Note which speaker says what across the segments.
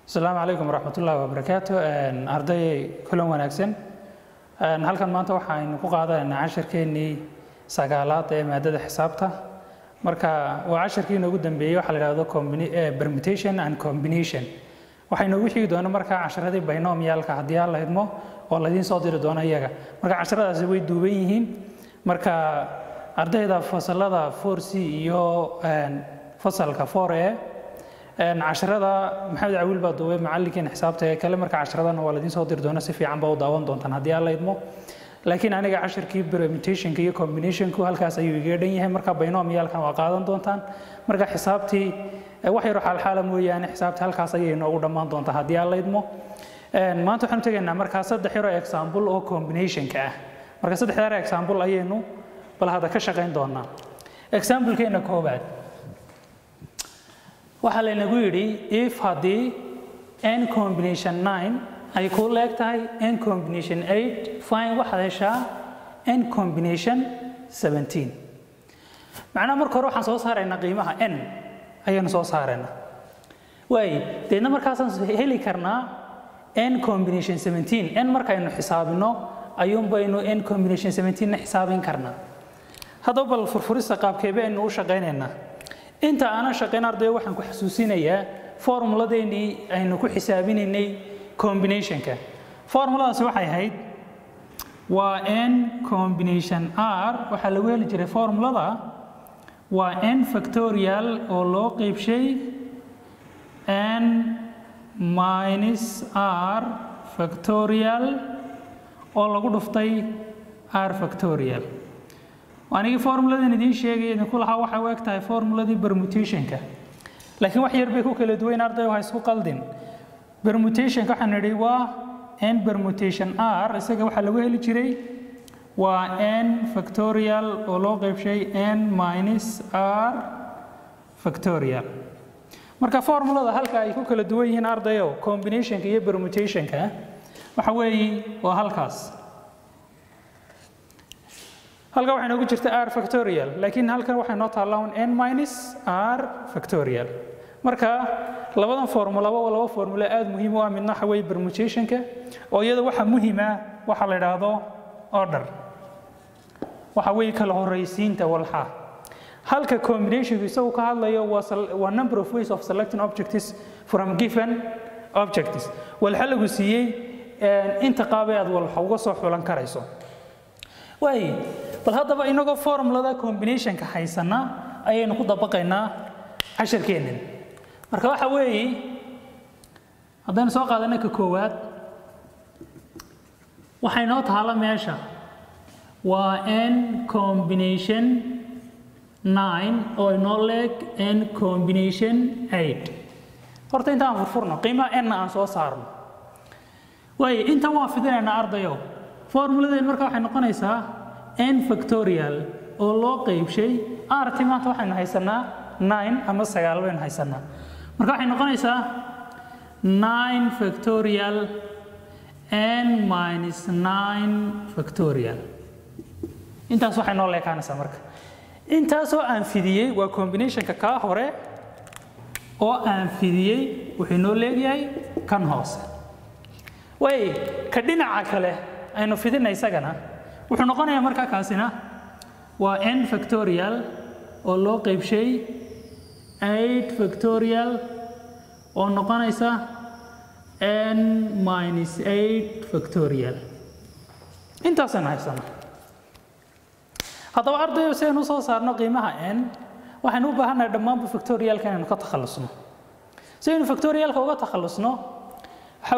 Speaker 1: asalaamu calaykum waraxmatullaahi wabarakaatu arday kulan wanaagsan halkan maanta waxaynu ku qaadanaynaa casharkeennii sagaalaad ee maadada xisaabta marka waa casharkii inoogu dambeeyey waxaa la idhahdo permutation and combination waxay noogu xigi doona markaa casharadii binomialka haddii aan la idmo oo laydiin soo diri doono iyaga marka casharadaasi way duuban yihiin marka ardayda fasalada 4c iyo fasalka 4e casharada maxamed cawiil baa duubay macallinkeena xisaabta ee kale marka casharadana waa laydiin soo diri doona si fiican baa u daawan doontaan haddii aan la idmo laakiin aniga casharkii permutationka iyo combinationku halkaas ayuu iga dhan yahay marka binomialkan waa qaadan doontaan marka xisaabtii wax yaro xaalxaala mooyaane xisaabtii halkaas ayay noogu dhammaan doontaa haddii aan la idmo maanta waxaanu tegaynaa markaa saddex yaro example oo combinationka ah marka saddex yaro example ayaynu bal hadda ka shaqayn doonaa examplekeena koowaad waxaa laynagu yidhi if haddii n combination 9 ay ku leeg tahay n combination 8 fine waxaad heshaa n combination 17 macnaha marka hore waxaan soo saaraynaa qiimaha n ayaynu soo saaraynaa waay deedna markaasaan heli karnaa n combination 17 n markaynu xisaabino ayuunbaynu n combination 17 na xisaabin karnaa haddaba bal furfurista qaabkeebe aynu u shaqaynaynaa inta aanan shaqayn ardayo waxaan ku xasuusinayaa formuladeennii aynu ku xisaabinaynay combinationka formuladaasi waxay ahayd waa n combination r waxaa lagu heli jiray formulada waa n factorial oo loo qeybshay n minus r factorial oo lagu dhuftay r factorial anigii formuladan idiin sheegay idinku lahaa waxay u eg tahay formuladii permutationka laakiin wax yar bay ku kala duwayn arday ha isku qaldin permutationka waxaan nidhi waa n permutation r isaga waxaa lagu heli jiray waa n factorial oo loo qeybshay n minus r factorial marka formulada halka ay ku kala duwan yihiin ardayo combinationka iyo permutationka waxa weeye waa halkaas halkan waxay noogu jirta r factorial laakiin halkan waxay noo taallaa n minus r factorial marka labadan formulaba waa laba formulo aad muhiim u ah midna waxa weeye permutationka oo iyada waxa muhiima waxa la idhaahdo order waxa weeye kala horraysiinta walxa halka combinationku isagu ka hadlayo waa number of ways of selecting objectives from given objectives walxa lagu siiyey inta qaabay aad walxa uga soo xulan karayso waay bal haddaba inagoo formulada combinationka haysana ayaynu ku dabaqaynaa casharkeennan marka waxa weeye haddaynu soo qaadana ka koowaad waxay noo tahala meesha waa n combination 9 oo inoo leeg n combination 8 horta intaan furfurno qiimaha n aan soo saarno waay intan waan fidinaynaa ardayo formuladeen marka waxay noqonaysaa n factorial oo loo qeybshay rt maanta waxaynu haysanaa 9 ama sagaal baynu haysanaa marka waxay noqonaysaa 9 factorial n minus 9 factorial intaas waxay noo leekaanaysaa marka intaasoo aan fidiyey waa combinationka kaa hore oo aan fidiyey wuxuu noo leegyahay kan hoose way ka dhinaca kale aynu fidina isagana wuxuu noqonayaa markaa kaasina waa n factorial oo loo qeybshay 8 factorial oo noqonaysa n minus 8 factorial intaasaynu haysana haddaba ardayo si aynu usoo saarno qiimaha n waxaynu u baahannahay dhammaanba factorialka inaynu ka takhallusno si aynu factorialka uga takhallusno waxa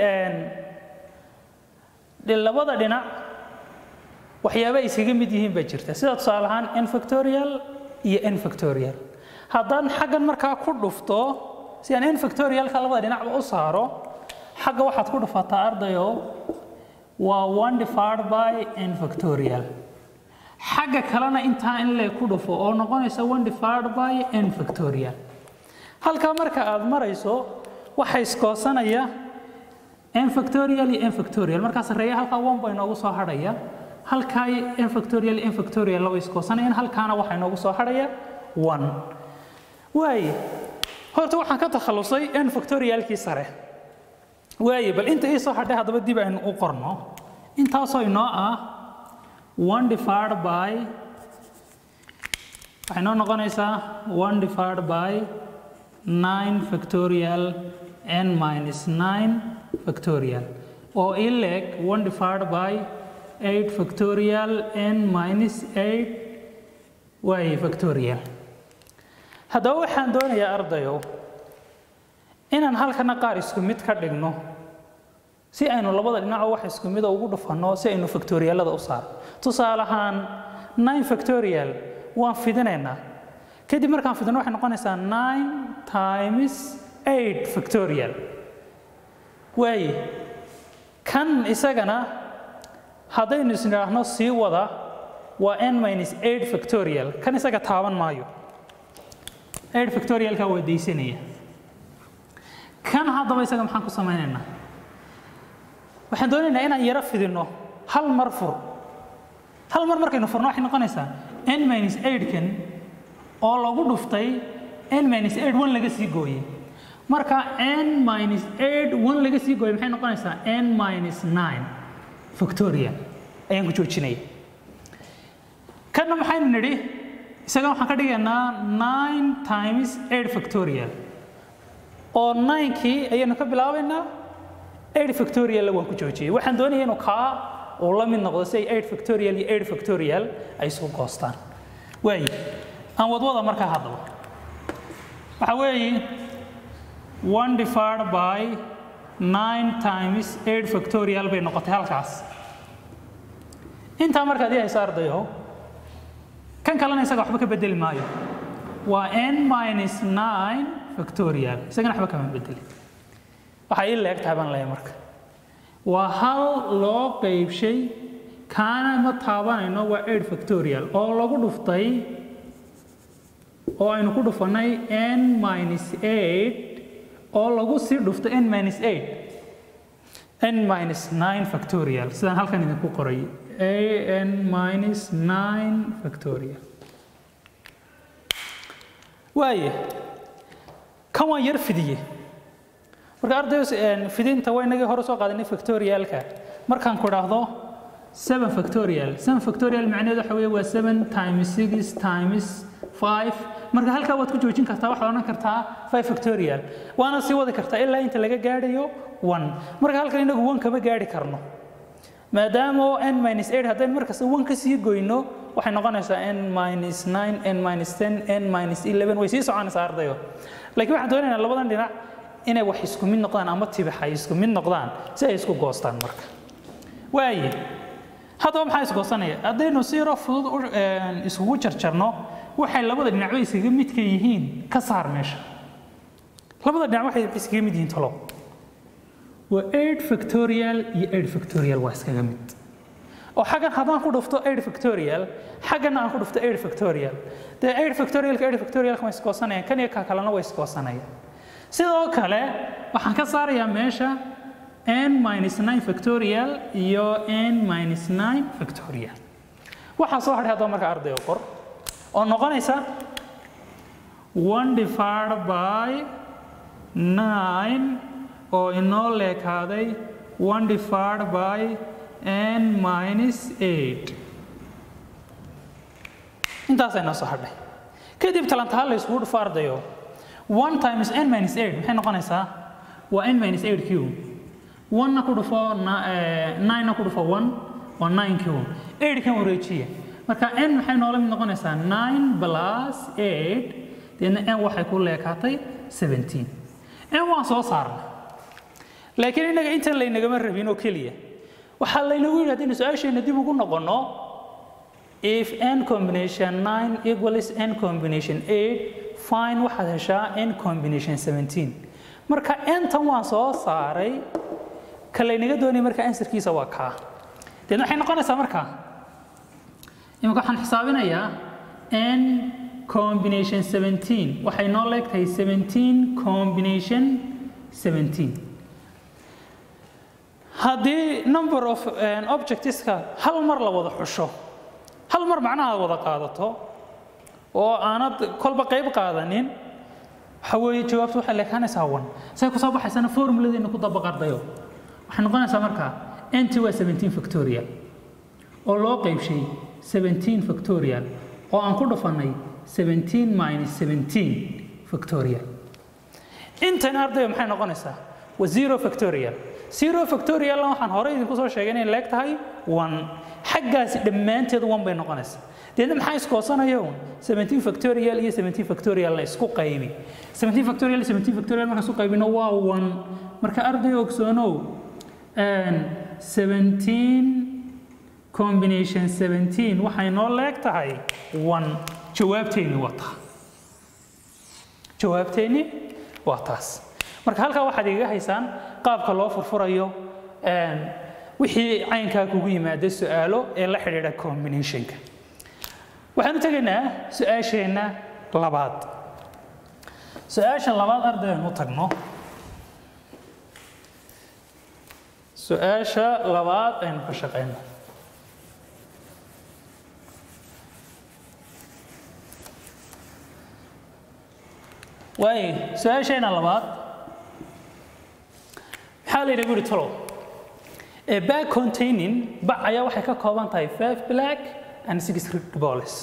Speaker 1: weeye labada dhinac waxyaaba ay iskaga mid yihiin baa jirta sida tusaale ahaan n factorial iyo n factorial haddaan xaggan markaa ku dhufto si aan n factorialka labada dhinacba u saaro xagga waxaad ku dhufataa ardayo waa one divided by n factorial xagga kalena intaa in lee ku dhufo oo noqonaysa one divided by n factorial halkaa marka aad marayso waxa iskoosanaya n factorial iyo n factorial markaa sarreeya halkaa one baa inoogu soo hadhaya halkaa n factorial n factorial laba iskoosanayaan halkaana waxaa inoogu soo hadhaya one waay horta waxaan ka takhalusay n factorialkii sare waaye bal inta ii soo hadhay haddaba dib aynu u qorno intaasoo inoo ah one divided by waxay noo noqonaysaa one divided by nine factorial n minus nine factorial oo ii leeg one divided by eight factorial n minus eight waaye factorial haddaba waxaan doonayaa ardayow inaan halkana qaar isku mid ka dhigno si aynu labada dhinacoo wax isku mida ugu dhufanno si aynu factoriyaalada u saarno tusaale ahaan nine factorial waan fidinaynaa kadib markaan fidino waxay noqonaysaa nine times eight factorial waaye kan isagana haddaynu isnidhaahno sii wada waa n minus eight factorial kan isaga taaban maayo eight factorialka waa daysanaya kan haddaba isaga maxaan ku samaynaynaa waxaan doonaynaa inaan yaro fidinno hal mar fur hal mar markaynu furno waxay noqonaysaa n minus eight-kan oo lagu dhuftay n minus eight one laga sii gooyey marka n minus eight one laga sii gooyey maxay noqonaysaa n minus nine factorial ayaan ku joojinaya kanna maxaynu nidhi isaga waxaan ka dhigaynaa nine times eight factorial oo ninekii ayaynu ka bilaabaynaa eight factorial waan ku joojiyey waxaan doonaya inuu kaa uu la mid noqdo si ay eight factorial iyo eight factorial ay isu goostaan waaye aan wadwada markaa haddaba waxa weeye one divided by nine times eight factorial bay noqotay halkaas intaa markaad ii hayso ardayo kan kalena isaga waxba ka bedeli maayo waa n minus nine factorial isagana waxba kama bedeli waxay ii leeg tahay baan leeyahay marka waa hal loo qaybshay kaana ma taabanayno waa eight factorial oo lagu dhuftay oo aynu ku dhufannay n minus eight oo lagu sii dhufto n minus eight n minus nine factorial sidaan halkan idinku qoray a n minus nine factorial waaye kan waan yar fidiye marka ardays fidinta waa inagii hore soo qaadanay factorialka markaan ku idhaahdo seven factorial seven factorial macnaheedu waxa weeye waa seven times six times five marka halkaa waad ku joojin kartaa waxaad odhan kartaa five factorial waana sii wadi kartaa ilaa inta laga gaadhayo one marka halkan inagu one kama gaadhi karno maadaama n minus eight haddaynu markasta one ka sii goyno waxay noqonaysaa n minus nine n minus ten n minus eleven way sii soconaysaa ardayo laakiin waxaan doonaynaa labadan dhinac inay wax isku mid noqdaan ama tibax ay isku mid noqdaan si ay isku goostaan marka waaye haddaba maxaa isgoosanaya haddaynu si yaro fudud iskugu jarjarno waxay labada dhinacba iskaga midka yihiin ka saar meesha labada dhinac waxay iskaga mid yihiin tolow waa eight factorial iyo eight factorial waa iskaga mid oo xaggan haddaan ku dhufto eight factorial xaggana aan ku dhufto eight factorial dee eight factorialka eight factorialka way isgoosanayaan kan iyo ka kalena way isgoosanayaan sidoo kale waxaan ka saarayaa meesha n minus nine factorial iyo n minus nine factorial waxaa soo hadhay haddaba marka ardayo qor oo noqonaysa one divided by nine oo inoo leekaaday one divided by n minus eight intaasay noo soo hadhay kadib talantaha la isugu dhufo ardayo one times n minus eight maxay noqonaysaa waa n minus eight q one-na ku dhufo nine-na ku dhufo one waa nine q eight kan wareejiya marka n maxay noola mid noqonaysaa nine plus eight deedna n waxay ku leekaatay seventeen n waan soo saarnay laakiin innaga intan laynagama rabin oo keliya waxaa laynagu yidhi haddaynu su-aasheenna dib ugu noqonno if n combination nine equals n combination eight fine waxaad heshaa n combination seventeen marka ntan waan soo saaray ka laynaga doonaya marka ansarkiisa waa kaa deedna waxay noqonaysaa marka imika waxaan xisaabinayaa n combination seventeen waxay noo leegtahay seventeen combination seventeen haddii number of objectiska hal mar la wada xusho hal mar macnaha wada qaadato oo aanad kolba qayb qaadanin waxa weeye jawaabtu waxay leekaanaysaa one say kusoo baxaysana formuladeena ku dabaq ardayo waxay noqonaysaa markaa nt waa 17 factorial oo loo qaybshay 17 factorial oo aan ku dhufannay 17 minus 17 factorial intan ardayo maxay noqonaysaa waa zero factorial zero factorialna waxaan horey idinku soo sheegay inay leeg tahay one xaggaasi dhammaanteed one bay noqonaysaa deedna maxaa iskoosanayo 17 factorial iyo 17 factorialna isku qaybi 17 factorial iyo 17 factorial markaan isku qaybino waa one marka arday ogsoonow 17 combination 17 waxay noo leeg tahay one jawaabteeni waa taa jawaabteeni waa taas marka halkaa waxaad igaga haysaan qaabka loo furfurayo wixii caynkaa kugu yimaada su-aalo ee la xidhiidha combinationka waxaan u tegaynaa su-aasheenna labaad su-aasha labaad ardayaan u tagno su-aasha labaad aynu ka shaqeyno waayo su-aasheenna labaad maxaa la yidhi guri talow a bag containing bac ayaa waxay ka kooban tahay five black and six red balls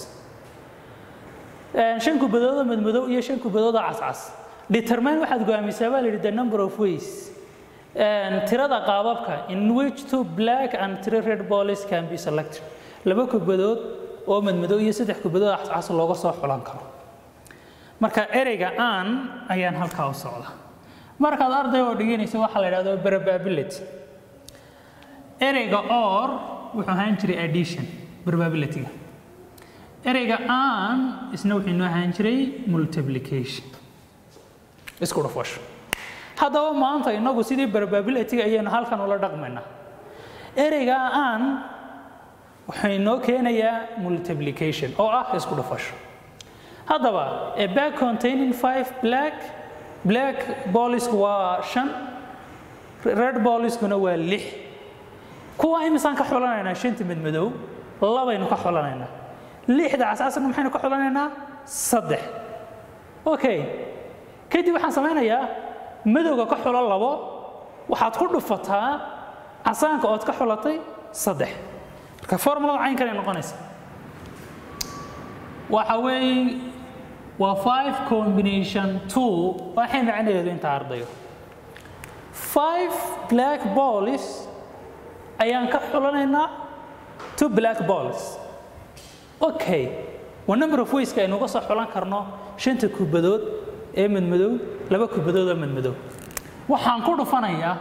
Speaker 1: shan kubadoodoo madmadow iyo shan kubadoodoo cascas determine waxaad go'aamisaa baa la yidhi the number of ways tirada qaababka in which two black and three red balls can be selected laba kubadood oo madmadow iyo saddex kubadood cascas looga soo xulan karo marka ereyga aan ayaan halkaa u socda markaad arday oo dhiganaysa waxaa la yidhahdo probability ereyga or wuxuu ahaan jiray addition probability-ga ereyga aan isna wuxuu inoo ahaan jiray multiplication isku dhufasho haddaba maanta inagu sidii probability-ga ayaynu halkan ula dhaqmaynaa ereyga aan wuxuu inoo keenayaa multiplication oo ah isku dhufasho haddaba a bag containing five black black boolisku waa shan red booliskuna waa lix kuwa imisaan ka xulanaynaa shanta madmadow labaynu ka xulanaynaa lixda cascasna maxaynu ka xulanaynaa saddex okay kadib waxaan samaynayaa madowga ka xulo labo waxaad ku dhufataa casaanka ood ka xulatay saddex marka formulada caynkanay noqonaysa waxa weeye waa five combination two waxay macnaheedu inta ardayo five black balls ayaan ka xulanaynaa two black balls okay waa number of wayska aynu uga soo xulan karno shanta kubadood ee madmadow laba kubadood oo madmadow waxaan ku dhufanayaa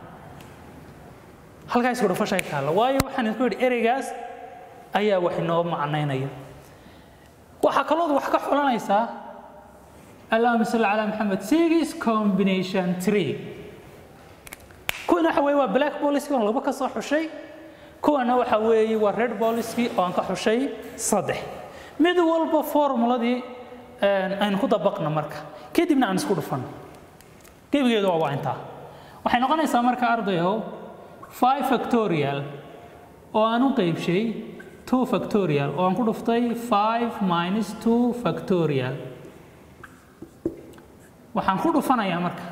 Speaker 1: halkaa isku dhufashay taalla waayo waxaan idinku yidhi ereygaas ayaa wax inoo macnaynaya waxaa kalood wax ka xulanaysaa allahuma salli calaa maxamed six combination three kuwana waxa weeye waa black poliskii oon laba ka soo xushay kuwana waxa weeye waa red poliskii oo aan ka xushay saddex mid walba formuladii aynu ku dabaqna marka kadibna aan isku dhufano gebigeedu waa waa intaa waxay noqonaysaa marka ardayow five factorial oo aan u qaybshay two factorial oo aan ku dhuftay five minus two factorial waxaan ku dhufanayaa marka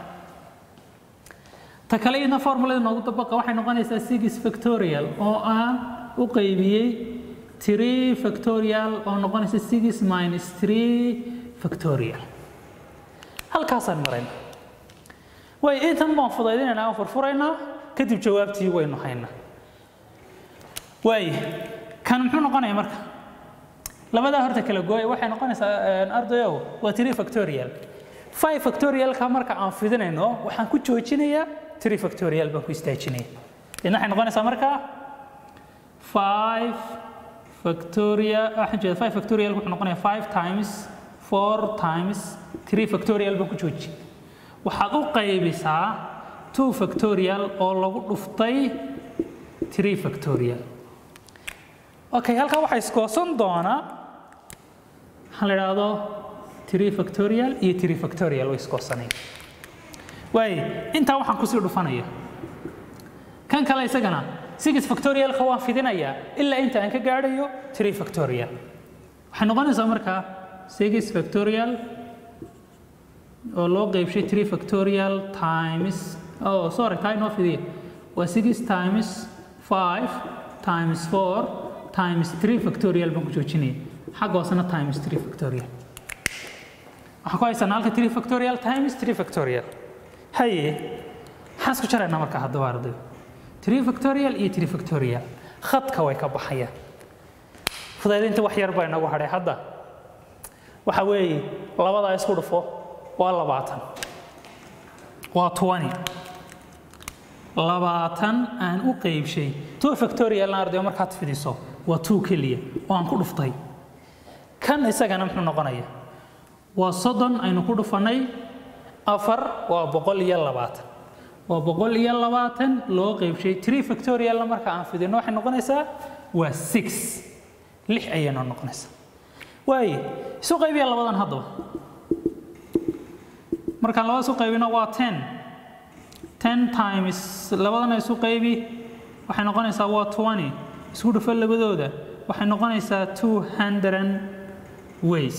Speaker 1: ta kale iyadna formulada noogu dabaqa waxay noqonaysaa six factorial oo aan u qaybiyey three factorial oo noqonaysa six minus three factorial halkaasaan marayna way intan baan fudaydinaynaa aan furfuraynaa kadib jawaabtii waynu haynaa waay kan muxuu noqonayaa marka labadaa horta kala gooya waxay noqonaysaa ardayow waa three factorial five factorialka marka aan fidinayno waxaan ku joojinayaa three factorial baan ku istaajinaya idna waxay noqonaysaa marka five factorial waxaan jeeda five factorial wuxuu noqonayaa five times four times three factorial baan ku jooji waxaad u qaybisaa two factorial oo lagu dhuftay three factorial okay halkaa waxaa iskoosan doonaa waxaan la idhaahdo three factorial iyo three factorial way iskoosanaya waay intaa waxaan kusii dhufanaya kan kale isagana six factorialka waan fidinayaa ilaa inta aan ka gaadhayo three factorial waxay noqonaysaa markaa six factorial oo loo qeybshay 3 factorial times oh sorry taa inoo fidiya waa 6 times 5 times 4 times 3 factorial baan ku joojinaya xagga hoosena times 3 factorial waxaan ku haysanaa halka 3 factorial times 3 factorial haye maxaan isku jaraynaa marka haddaba ardayo 3 factorial iyo 3 factorial khadka way ka baxayaan fudaydinta wax yar baa inagu hadhay hadda waxa weeye labadaa isku dhufo waa labaatan waa 20 labaatan aan u qeybshay two factorialna ardayo markaad fidiso waa two keliya oo aan ku dhuftay kan isagana muxuu noqonaya waa soddon aynu ku dhufannay afar waa boqol iyo labaatan waa boqol iyo labaatan loo qeybshay three factorialna marka aan fidino waxay noqonaysaa waa six lix ayaynu noqonaysaa waaye isu qaybiya labadan haddaba markaan labada isu qaybino waa ten ten times labadana isu qaybi waxay noqonaysaa waa twenty isku dhufo labadooda waxay noqonaysaa two hundred ways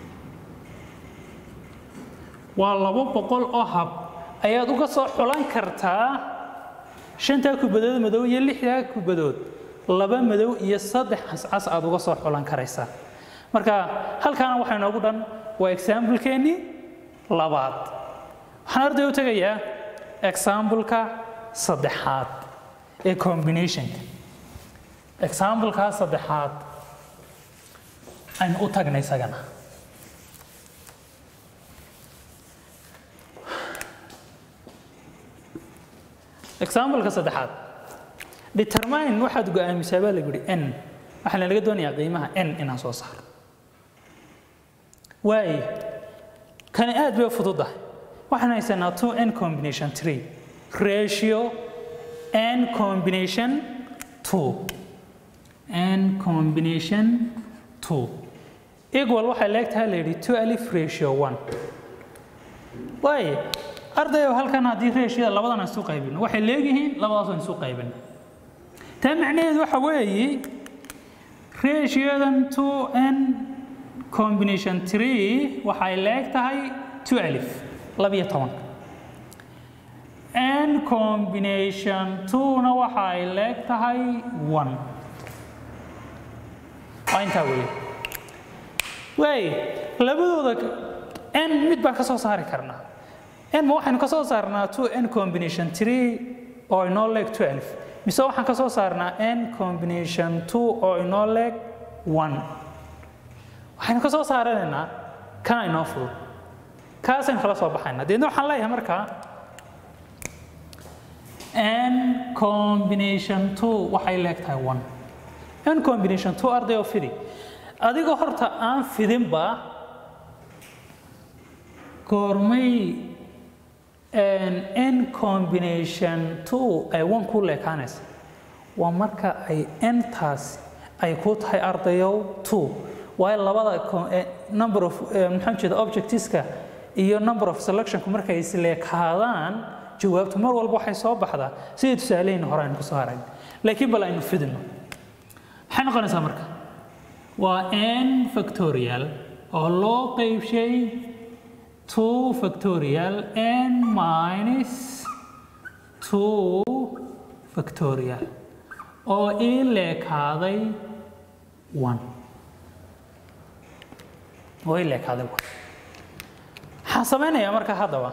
Speaker 1: waa labo boqol oo hab ayaad uga soo xulan kartaa shantaa kubadood madow iyo lixdaa kubadood laba madow iyo saddex cascas aad uga soo xulan karaysaa marka halkaana waxaa inoogu dhan waa examblekeenii labaad waxaan arday u tegayaa exambleka saddexaad ee combinationka exambleka saddexaad aynu u tagnay isagana exambleka saddexaad determine waxaad go-aamisaa baa lagu yihi n waxaa laga doonayaa qiimaha n inaan soo saaro waaye kani aad bay u fududahay waxaan haysanaa two n combination three ratio n combination two n combination two equal waxay leegtahay la yidhi two alif ratio one waaye ardayo halkan haddii ratioda labadan aan isu qaybino waxay leegyihiin labadaas aan isu qaybino taa macnaheedu waxa weeye ratiodan two n combination three waxay leeg tahay two alif labiyo tobanka n combination two-na waxay leeg tahay one waa intaa weeye waay labadooda n mid baan ka soo saari karnaa n ma waxaynu ka soo saarnaa two n combination three oo inoo leeg two alif mise waxaan ka soo saarnaa n combination two oo inoo leeg one waxaynu ka soo saaranaynaa kana inoo fudud kaasaynu kala soo baxaynaa deedna waxaan leeyahay markaa n combination two waxay leeg tahay one n combination two arday oo fidi adigoo horta aan fidinba goormay n combination two ay one ku leekaanaysa waa marka ay ntaas ay ku tahay ardayow two waayo labada number of maxaan jeeda objectiveska iyo number of selectionku markay isleekaadaan jawaabtu mar walba waxay soo baxdaa sidii tusaalehayna hore aynu kusoo harayn laakiin bal aynu fidino maxay noqonaysaa marka waa n factorial oo loo qeybshay two factorial n minus two factorial oo ii leekaaday one oo ii leekaaday one waxaan samaynayaa marka haddaba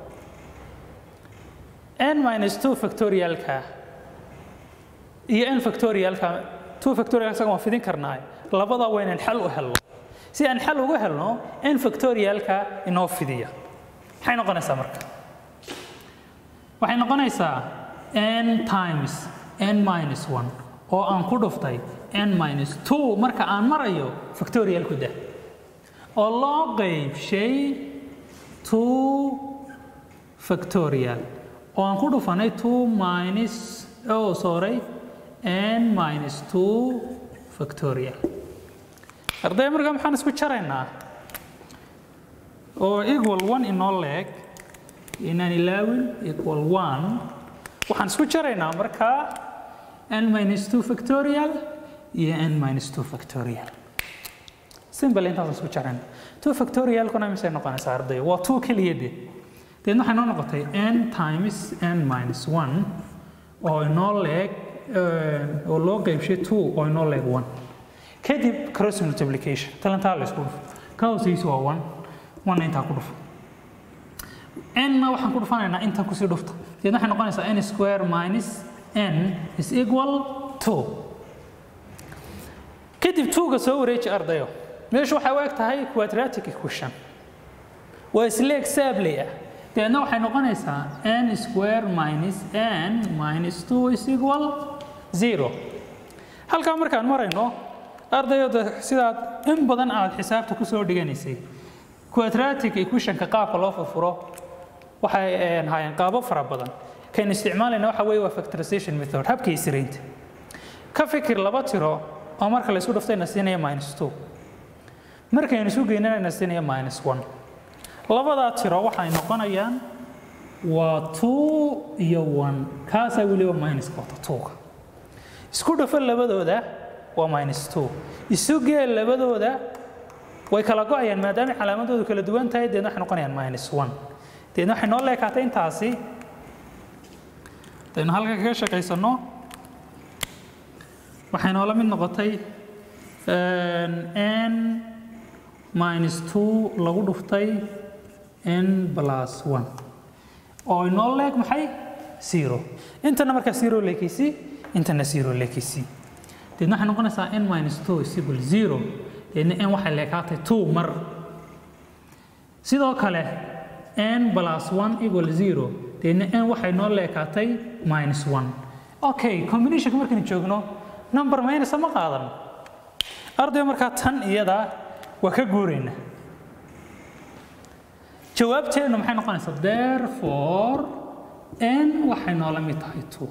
Speaker 1: n minus two factorialka iyo n factorialka two factorial isaga waan fidin karnaa labada waa inaan xal u helno si aan xal ugu helno n factorialka inoo fidiya maxay noqonaysaa marka waxay noqonaysaa n times n minus one oo aan ku dhuftay n minus two marka aan marayo factorial ku dah oo loo qeybshay two factorial oo aan ku dhufanay two minus oh sorry n minus two factorial arday markaa maxaan isku jaraynaa oo equal one inoo leeg inaan ilaawin equal one waxaan isku jaraynaa markaa n minus two factorial iyo n minus two factorial simple intaas isku jarayna two factorialkuna misay noqonaysaa arday waa two keliya de deedna waxay noo noqotay n times n minus one oo inoo leeg oo loo qeybshay two oo inoo leeg one kadib cross multiplication talantaa la isku dhufo ka hooseysa waa one one intaa ku dhufo n-na waxaan ku dhufanaynaa inta kusii dhufta deedna waxay noqonaysaa n square minus n is equal two kadib tuuga soo wareeji ardayo meeshu waxay u eg tahay quadratic equation waa isleeg saabley ah deedna waxay noqonaysaa n square minus n minus two is equal zero halkaa markaan marayno ardayda sidaad in badan aad xisaabta ku soo dhiganaysay quadratic equationka qaabka loo furfuro waxay hayeen qaabo fara badan kan isticmaalayna waxa weeye waa factorization method habka isiraynta ka fikir laba tiro oo marka la isku dhuftayna siinaya minus two markaynu isu geynanayna siinaya minus one labadaa tiro waxay noqonayaan waa two iyo one kaasaa weliba minus wata twoga isku dhufo labadooda waa minus two isu gee labadooda way kala go-ayaan maadaama calaamadoodu kala duwan tahay deedna waxay noqonayaan minus one deedna waxay noo leekaatay intaasi daynu halka kaga shaqaysano waxay noola mid noqotay n minus two lagu dhuftay n plus one oo inoo leeg maxay zero intana markaa zero leekaysi intana zero leekaysi deedna waxay noqonaysaa n minus two is equal zero deedna n waxay leekaatay two mar sidoo kale n plus one equal zero deedna n waxay noo leekaatay minus one okay combinationka markaynu joogno number minus ma qaadan ardayga markaa tan iyada waa ka guurayna jawaabteennu maxay noqonaysaa therefore n waxay noola mid tahay two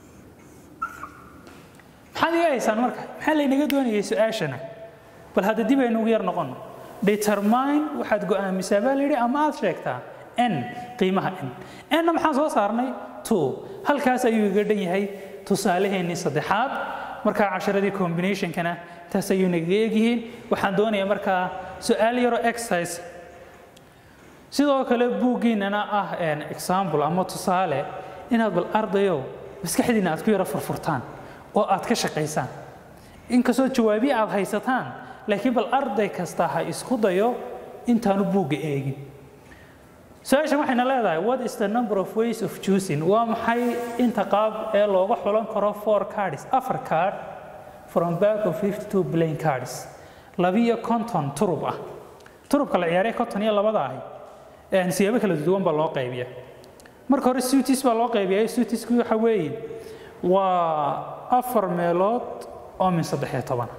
Speaker 1: maxaad iga haysaan marka maxaa laynaga doonayay su-aashana bal hadda dib aynu ugu yar noqono determine waxaad go-aamisaa baa layidhi ama aad sheegtaa n qiimaha n n-na maxaan soo saarnay two halkaas ayuu iga dhan yahay tusaalaheennii saddexaad markaa casharadii combinationkana taas ayuu nagaga egyihiin waxaan doonayaa markaa su-aal yaro exercise sidoo kale buuggiinana ah example ama tusaale inaad bal ardayow maskaxdiina aad ku yaro furfurtaan oo aad ka shaqaysaan inkastoo jawaabiye aad haysataan laakiin bal arday kasta ha isku dayo intaanu buugga eegin su-aashan waxayna leedahay what is the number of ways of choosing waa maxay inta qaab ee looga xulan karo four cards afar card from back of 52 plain cards labiyo konton turub ah turubka la ciyaaray konton iyo labada ahi siyaabo kala duwan baa loo qaybiya marka hore suitis baa loo qaybiya suitisku waxa weeye waa afar meelood oo min saddex iyo toban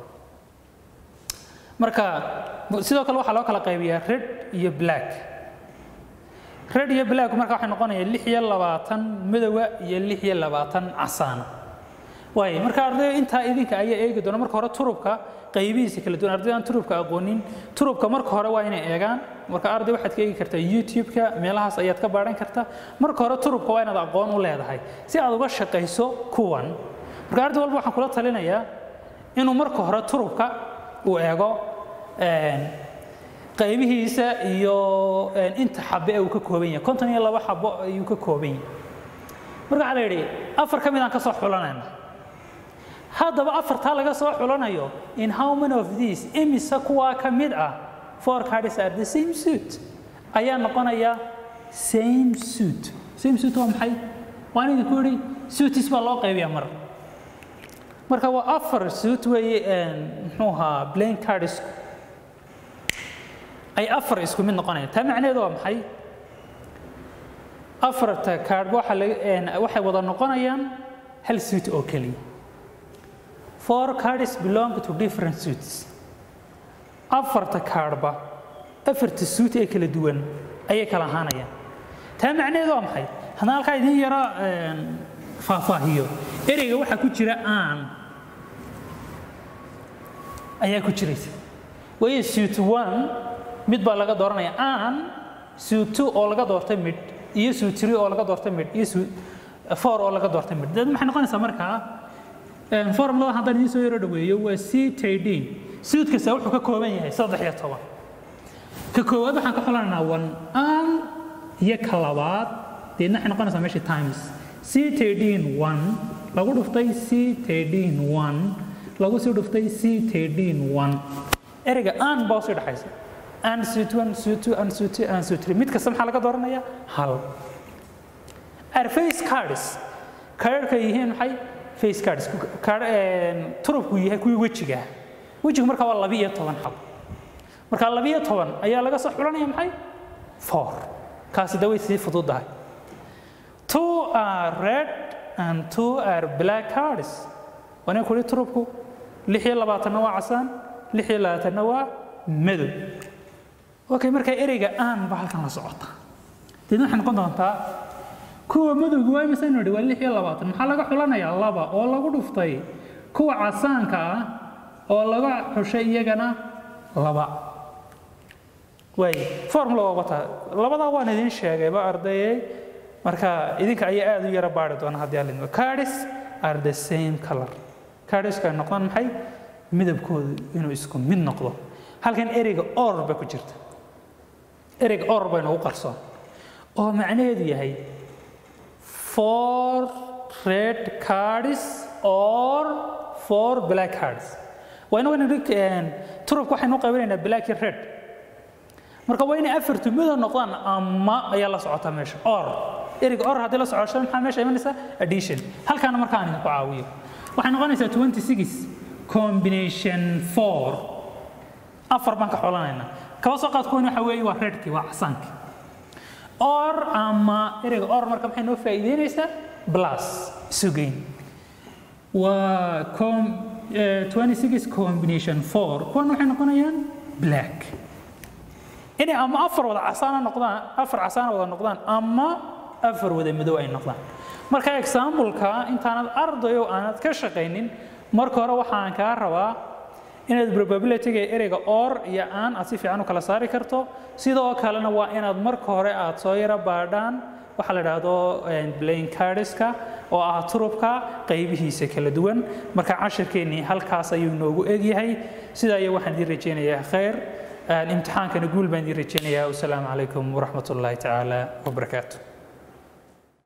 Speaker 1: marka sidoo kale waxaa loo kala qaybiyaa red iyo black red iyo black marka waxay noqonayaan lix iyo labaatan madowa iyo lix iyo labaatan casaana waaye marka ardayda intaa idinka ayaa eegi doona marka hore turubka qaybihiisa kala duwan ardayda aan turubka aqoonin turubka marka hore waa inay eegaan marka arday waxaad ka eegi kartaa youtube-ka meelahaas ayaad ka baadhan kartaa marka hore turubka waa inaad aqoon u leedahay si aad uga shaqayso kuwan marka arday walba waxaan kula talinayaa inuu marka hore turubka uu eego qaybihiisa iyo inta xabe ee uu ka kooban yahay konton iyo laba xabo ayuu ka kooban yahay marka waxaa la yidhi afar ka mid aan ka soo xulanayna haddaba afartaa laga soo xulanayo in how many of these imisa kuwaa ka mid ah four cards are the same suit ayaa noqonaya same suit same suit waa maxay waan idinku yidhi suitis baa loo qaybiyaa mar marka waa afar suit weeye muxuu ahaa plain cards ay afar isku mid noqonayaan taa macnaheedu waa maxay afarta kaadhba waxa laga waxay wada noqonayaan hal suit oo keliya four cards belong to different suits afarta kaadhba afarta suit ee kala duwan ayay kala ahaanayaan taa macnaheedu waa maxay haddaan halkaa idin yaro faahfaahiyo ereyga waxaa ku jira aan ayaa ku jiraysa waayo suit one mid baa laga dooranaya aan suit two oo laga doortay mid iyo suit three oo laga doortay mid iyo suit four oo laga doortay mid dad maxay noqonaysaa markaa formulada haddaan idiin soo yaro dhaweeyo waa c tadin suud kasta wuxuu ka kooban yahay saddex iyo toban ka koowaad waxaan ka xulanaynaa one an iyo ka labaad deedna waxay noqonaysaa meesha times c tadin one lagu dhuftay c tadin one lagu sii dhuftay c tadin one ereyga an baa usii dhexaysa an suit one suit two an suit two an suit three mid kasta maxaa laga dooranayaa hal are face cards kaadhka yihiin maxay face cards turubku yahay kuwii wejiga wejigu marka waa labi iyo toban xab marka labi iyo toban ayaa laga soo xulanaya maxay four kaasi da way sii fududahay two are red and two are black cards waana kuli turubku lix iyo labaatanna waa casaan lix iyo labaatanna waa madow okay marka ereyga aan ba halkan la socota deedna waxay noqon doontaa kuwa madowga waa imisa nidhi waa lix iyo labaatan maxaa laga xulanayaa laba oo lagu dhuftay kuwa casaanka ah oo laga xushay iyagana laba waay formula waa wataa labadaa waan idin sheegayba ardayey marka idinka ayaa aada u yara baari doona haddii aan lidmo cardis are the same color cardisku ay noqdaan maxay midabkoodu inuu isku mid noqdo halkan ereyga or ba ku jirta ereyga or bay nagu qarsoon oo macnaheedu yahay four red cards or four black cards waa inagu turubka waxaynu qaybinaynaa black iyo red marka waa inay afartu mido noqdaan ama ayaa la socotaa meesha or ereyga or haddii la socosho maxaa meesha imanaysaa addition halkaana markaan idinku caawiyo waxay noqonaysaa twenty six combination four afar baan ka xolanaynaa kaba soo qaad kuwan waxa weeye waa redkii waa casaankii or ama ereyga or marka maxay noo faa'iideynaysaa plus isugeyn waa com twenty six combination four kuwan waxay noqonayaan black inay ama afar wada casaana noqdaan afar casaana wada noqdaan ama afar wada madow ay noqdaan marka exampleka intaanad ardayo aanad ka shaqaynin marka hore waxaan kaa rabaa inaad probabilityga ereyga or iyo aan aad si fiican u kala saari karto sidoo kalena waa inaad marka hore aad soo yaro baadhaan waxaa la idhaahdo blain cardiska oo ah turubka qaybihiisa kala duwan marka cashirkeennii halkaas ayuu noogu egyahay sidaa iyo waxaan idiin rajeynayaa khayr imtixaankana guul baan idiin rajeynayaa wasalaamu calaykum waraxmat ullaahi tacaala wabarakaatu